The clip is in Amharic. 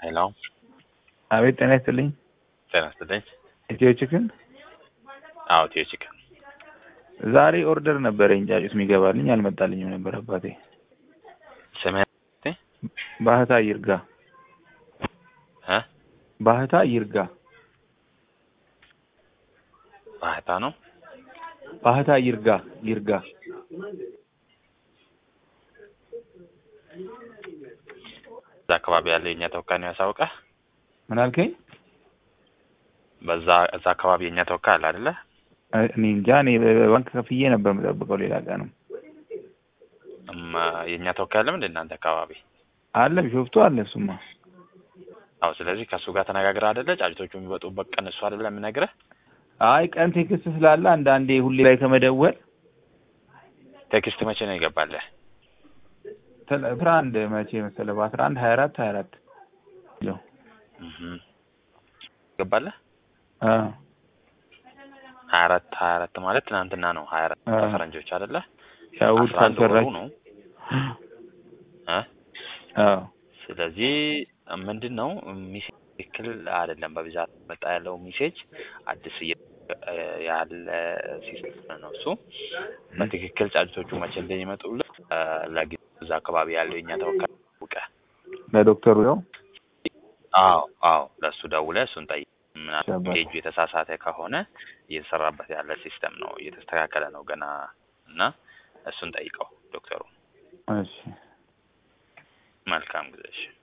ሄሎ አቤት ጤና ይስጥልኝ። ጤና ይስጥልኝ። ኢትዮ ቺክን አዎ ኢትዮ ቺክን ዛሬ ኦርደር ነበረኝ ጫጩት የሚገባልኝ አልመጣልኝም ነበር አባቴ። ስምህ ባህታ ይርጋ እ ባህታ ይርጋ ባህታ ነው። ባህታ ይርጋ ይርጋ እዛ አካባቢ ያለው የእኛ ተወካይ ነው ያሳውቀህ። ምን አልከኝ? በዛ እዛ አካባቢ የእኛ ተወካይ አለ አይደለ? እኔ እንጃ እኔ በባንክ ከፍዬ ነበር የምጠብቀው ሌላ ቀንም እም፣ የእኛ ተወካይ አለ እንደ እናንተ አካባቢ? አለ ቢሾፍቱ አለ እሱማ አዎ። ስለዚህ ከእሱ ጋር ተነጋግረህ አይደለ? ጫጭቶቹ የሚመጡበት ቀን እሱ አይደለ የምነግርህ? አይ ቀን ቴክስት ስላለ አንዳንዴ ሁሌ ላይ ከመደወል ቴክስት መቼ ነው ይገባልህ? አስራ አንድ መቼ መሰለህ በአስራ አንድ ሀያ አራት ሀያ አራት እህ ይገባልህ? አ ሀያ አራት ሀያ አራት ማለት ትናንትና ነው። ሀያ አራት አ ፈረንጆች አይደለ? ያው እሑድ አስራ አንድ ወሩ ካልሰራች ነው እ አዎ ስለዚህ ምንድን ነው ሚሴጅ ትክክል አይደለም። በብዛት መጣ ያለው ሚሴጅ አዲስ እየ- ያለ ሲስተም ነው እሱ። በትክክል ጫጭቶቹ መቼ እንደሚመጡልህ እ ለጊዜው እዛ አካባቢ ያለው የኛ ተወካይ አውቀህ ለዶክተሩ ያው አዎ አዎ ለእሱ ደውለህ እሱን ጠይቅ። ምናልባት ሻባሽ። ፔጁ የተሳሳተ ከሆነ እየተሰራበት ያለ ሲስተም ነው፣ እየተስተካከለ ነው ገና እና እሱን ጠይቀው ዶክተሩ። እሺ መልካም ጊዜ እሺ።